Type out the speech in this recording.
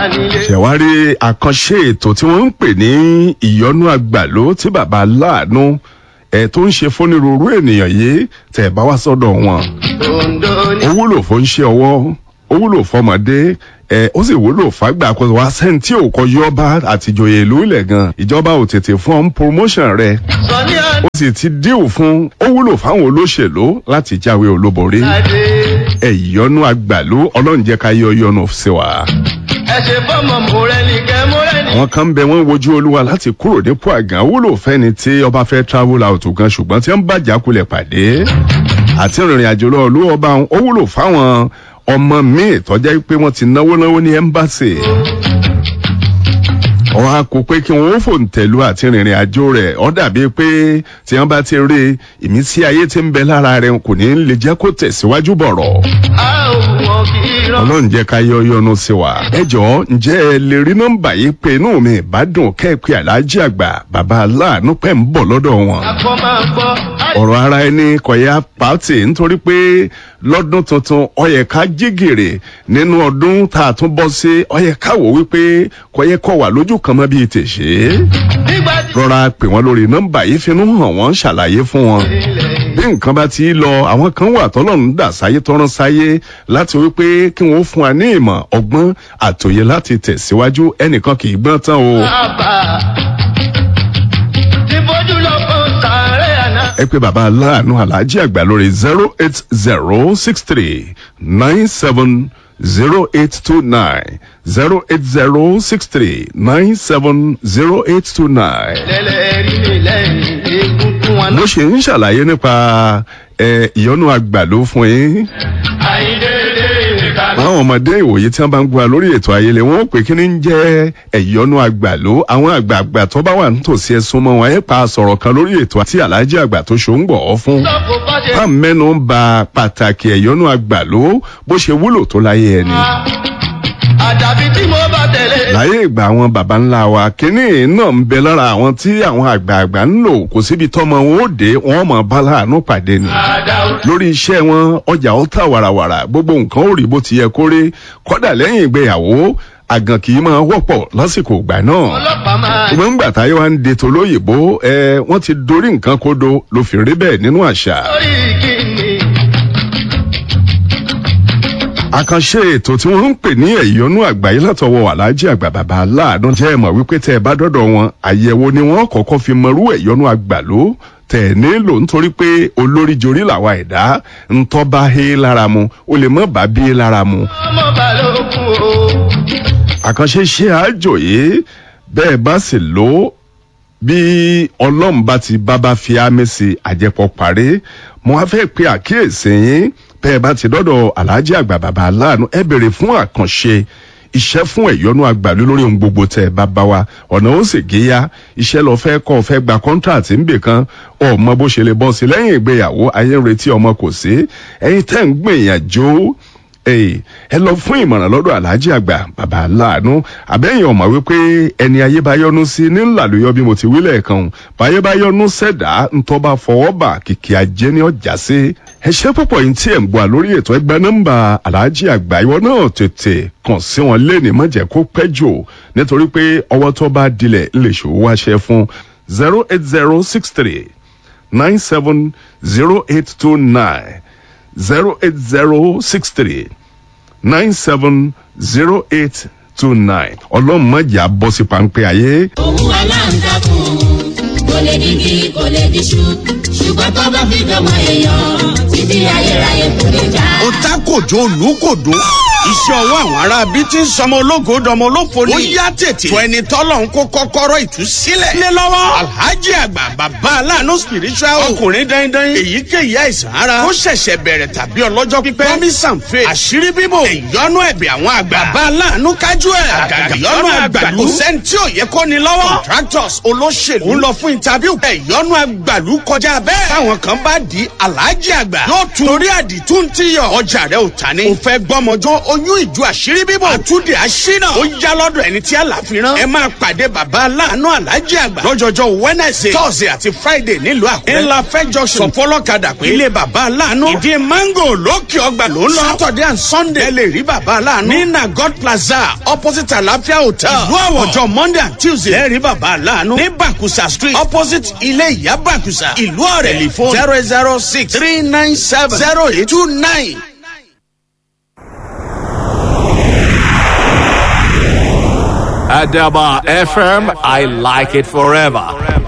nílé. ṣẹ̀wárí àkànṣe ètò tí wọ́n ń pè ní ìyọnú àgbàló tí bàbá láàánú ẹ̀ tó ń ṣe fónírúurú ènìyàn yìí tẹ̀ bá wá sọ́dọ̀ wọn. Ondo ní. ó wúlò fún iṣẹ́ ọwọ́ ó wúlò fọmọdé ẹ ó sì wúlò fàgbà kó wá sẹ́ńtì òkò yọba àtijọ́yè ìlú ilẹ̀ gan ìjọba ò tètè fún ọ́n promotion rẹ̀ Sọ ní ó sì ti díò fún ó wúlò fáwọn olóṣèlú láti jáwé olúborí àdé. ẹ ìyọnú àgbàlú ọlọ́run jẹ́ ká yọ yọnu sí wa. Ẹ ṣe fọ́mọ mọ́rẹ́ni kẹ́ mọ́rẹ́ni. àwọn kan ń bẹ wọn wojú olúwa láti kúrò nípò àgàn wúlò fẹni tí ọba fẹ́ travel out gan ṣùgbọ́n tí wọ́n bá jákulẹ̀ pàdé àti ìrìn àjò lọ olú ọba ó wúlò fáwọn ọmọ míì tọjá pé wọ́n ti náwó náwó ní ẹmbàsì ọ̀hún a kò pé kí wọ́n ó fòǹtẹ̀lú àti ìrìn àjò rẹ̀ ọ́ dàbí pé tí wọ́n bá ti rí ìmísí ayé tí ń bẹ lára rẹ̀ kò ní lè jẹ́ kó tẹ̀síwájú bọ̀rọ̀ A ò wọ́n kì í rán. ọlọ́run jẹ́ ká yọ yọnu sí wa. ẹ jọ̀ọ́ ǹjẹ́ ẹ lè rí nọ́mbà yìí pé inú mi ìbádùn kẹ́ẹ̀pẹ́ aláàjì àgbà bàbá aláàánú pẹ̀ ń bọ̀ lọ́dọ̀ wọn. Akọ máa gbọ́. ọ̀rọ̀ ara ẹni kọ̀yà pàtì nítorí pé lọ́dún tuntun ọyẹ ká jígèrè nínú ọdún tá a tún bọ́ sí ọyẹ ká wò wípé kọ̀yẹ kọ̀ wà lójú kan mọ́ bíi tèṣe. Nígbà tí rọra pè wọ́n lórí nọ́mbà yìí finú hàn wọ́n ṣàlàyé fún wọn ilẹ̀ bí nǹkan bá ti lọ àwọn kan wà tọ́lọ́run dà sáyé tọ́rán sáyé láti wípé kí wọ́n fún wa ní ìmọ̀ ọgbọ́n àtòyè láti tẹ̀síwájú ẹnìkan kì í gbọ́n tán o. bàbá. Ti fojú lọ fún sàárẹ̀ àná. ẹ pé bàbá aláàánú aláàjì àgbà lórí zero eight zero six three nine seven zero eight two nine zero eight zero six three nine seven zero eight two nine. Lẹ́lẹ̀ rí mi lẹ́yìn egungun wọn. bó ṣe ń ṣàlàyé nípa ẹ, ìyọnu àgbàló fún yín. Àyíndéédé ìka. àwọn ọmọdé ìwòye tí wọn bá ń gba lórí ètò ayẹlẹ wọn ó pè kí ni ń jẹ ẹyọnu àgbàló àwọn àgbààgbà tó bá wà nítòsí ẹsùn mọ wọn ẹ pa sọ̀rọ̀ kan lórí ètò àti aláàjì àgbà tó ṣó ń gbọ ọ fún. Sọ́kò bá ṣe bá mẹ́nu ń ba pàtàkì ẹ̀yọ́nú àgbàló bó ṣe wúlò tó láyé ẹni. pa. Àdàbí tí mo bá tẹ̀lé. láyé ìgbà àwọn baba ńlá wa kínní náà ń bẹ lára àwọn tí àwọn àgbààgbà ń lò kò síbi tọ́mọ wọn ó dé wọn mọ̀ bá láàánú pàdé ni. Àdàó. lórí iṣẹ́ wọn ọjà ó tà wàràwàrà gbogbo nǹkan ó rí bó ti yẹ kó rí kọ́dà lẹ́yìn ìgbéyàwó àgàn kì í máa wọ́pọ̀ lásìkò ìgbà náà. Ọlọ́pàá máa ṣùgbọ́n ńgbà táyé wa ń de tolóyìnbó ẹ wọ́n ti dorí nǹkan kodo ló fi rí bẹ́ẹ̀ nínú àṣà. lórí kíni. àkànṣe ètò tí wọ́n ń pè ní ẹ̀yọ́nú àgbáyé látọwọ́ aláàjì àgbà bàbá aláàánú jẹ́ ẹ̀mọ̀ wípé tẹ́ ẹ bá dọ́dọ̀ wọn àyẹ̀wò ni wọ́n kọ́kọ́ fi mọrú ẹ̀yọ́nú àgbàló tẹ̀ nílò nítorí pé olórí jorí làwa ẹ̀dá ńtọ́ bá hé lára mu ó lè mọ́ bá bí lára mu. Ọmọ balógun o. àkànṣe ṣe àjò yìí bẹ́ẹ̀ bá sì lò ó bí ọlọ́run bá ti bábá fi ámì sí àjẹpọ̀ parí mo wá fẹ́ pe àkíyèsí yín bẹ́ẹ̀ bá ti dọ́dọ̀ aláàjì àgbà bàbá aláàánú ẹ bèrè fún àkànṣe iṣẹ́ fún ẹ̀yọ́nú àgbàlú lórí ohun gbogbo tẹ̀ ẹ bá bá wa ọ̀nà ó sì géyà iṣẹ́ lọ fẹ́ kọ́ fẹ́ gba kọ́ńtàtì ń bè kan ọmọ bó ṣe lè bọ́ sí lẹ́yìn ìgbéyàwó ayé ń retí ọmọ kò sí ẹ̀yin tẹ́ ń gbìyànjú Èè, ẹ lọ fún ìmọ̀ràn lọ́dọ̀ aláàjì àgbà bàbá aláàánú àbẹ́yìn ọ̀mọ̀ wípé ẹni ayé bá yọnu sí ní ńlàlóyọ bí mo ti wí lẹ́ẹ̀kan o. báyé bá yọnu sẹ̀dá ńtọ́ bá fọwọ́ bà kìkì ajé ní ọjà sí. ẹ ṣe púpọ̀ yìí tí ẹ̀ ń gbọ́ lórí ètò ẹgbẹ́ nọ́mbà aláàjì àgbà ìwọ náà tètè kàn sí wọn lẹ́ni má jẹ́ kó pẹ́ jù nítorí pé ọwọ́ tó bá dilẹ̀ lè ṣòwò wáṣẹ fún zero eight zero six three nine seven zero eight two nine zero eight zero six three nine seven zero eight two nine ọlọ́run mọ̀jà bọ́ sí pańpẹ́ ayé. òun aláǹtakùn kò lè digi kò lè diṣu ṣùgbọ́n tó bá fi dọ́mọ èèyàn títí ayérayé kò lè já. ó ta kòjó olùkòdó iṣẹ́ ọwọ́ àwọn ará bíi ti ń sọmọ ológo dọmọ olófo ni. ó yá tètè. tó ẹni tọ́lọ̀ ń kó kọ́kọ́rọ́ ìtúsílẹ̀. lé lọ́wọ́. alhaji àgbà bàbá aláàánú spiritual. ọkùnrin dandan. èyíkéyìí àìsàn ara. ó ṣẹ̀ṣẹ̀ bẹ̀rẹ̀ tàbí ọlọ́jọ́ pípẹ́. promise and faith. àṣírí bíbò. ìyọnu ẹ̀bẹ̀ àwọn àgbà. bàbá aláàánú kájú ẹ̀. àgàgà ìyọnu àgbàlú. kò sẹ́ni tí ò yẹ kó ni lọ́wọ́. contractors olóṣèlú. ń lọ fún interview. ìyọnu àgbàlú kọjá gbà bẹ́ẹ̀. táwọn kan bá di aláàjì àgbà. yóò tún torí àdìtú ń tíyọ̀. ọjà rẹ ò ta ni. o fẹ́ gbọ́mọjọ́ oyún ìjọ àṣírí bíbọ̀. àtúndì àṣínà. ó yá lọ́dọ̀ ẹni tí àlàfi rán. ẹ máa pàdé bàbá aláàánú aláàjì àgbà. lọ́jọ́jọ́ wednesday thursday àti friday nílùú àkúrẹ́. ńlá fẹjọ sọ fọlọ́kadà pé. ilé bàbá aláàánú. ìdí mango lókè ọgbà ló ń lọ. saturday and sunday. ẹ lè rí bàbá aláàánú. ní nagod plaza opposite àlàáfíà hotel. ìlú àwọ̀ ọjọ́ monday and tuesday. ẹ rí bàbá aláàánú. ní bakusa street opposite ilé ìyá bakusa. ìlú ọ̀rẹ́ telephone zero zero six three nine seven zero eight two nine. Adaba FM, I like it forever.